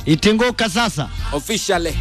itinguka sasa officially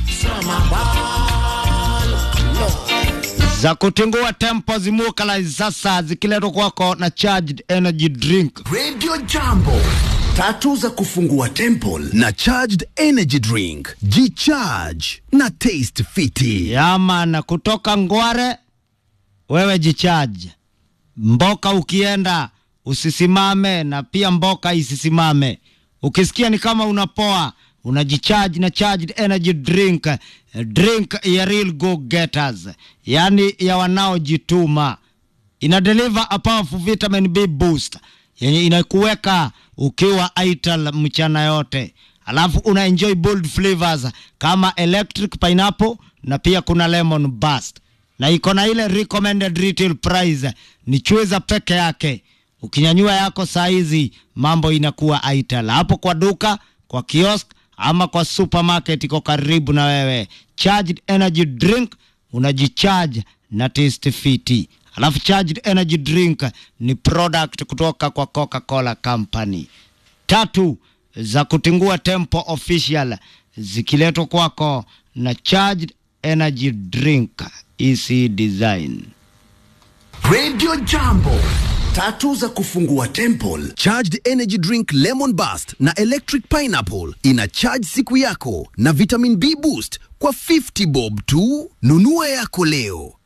za kutingua tempo zimukala sasa zikiletwa kwako na charged energy drink Radio Jambo, tatu za kufungua temple na charged energy drink. Jicharge na taste fiti. yamana kutoka ngware wewe jichaji mboka ukienda usisimame na pia mboka isisimame ukisikia ni kama unapoa unajichaji na charged energy drink drink ya real go getters yani ya wanaojituma ina deliver a powerful vitamin B boost yenye inakuweka ukiwa ital mchana yote alafu una enjoy bold flavors kama electric pineapple na pia kuna lemon burst na iko na ile recommended retail price ni chweza peke yake ukinyanyua yako saa hizi mambo inakuwa ital hapo kwa duka kwa kiosk ama kwa supermarket iko karibu na wewe charged energy drink unajicharge na taste fiti alafu charged energy drink ni product kutoka kwa coca-cola company tatu za kutingua tempo official zikiletwa kwako na charged energy drink ec design Radio Jambo, tatu za kufungua temple. Charged energy drink lemon burst na electric pineapple ina charge siku yako na vitamin B boost kwa 50 bob tu. Nunua yako leo.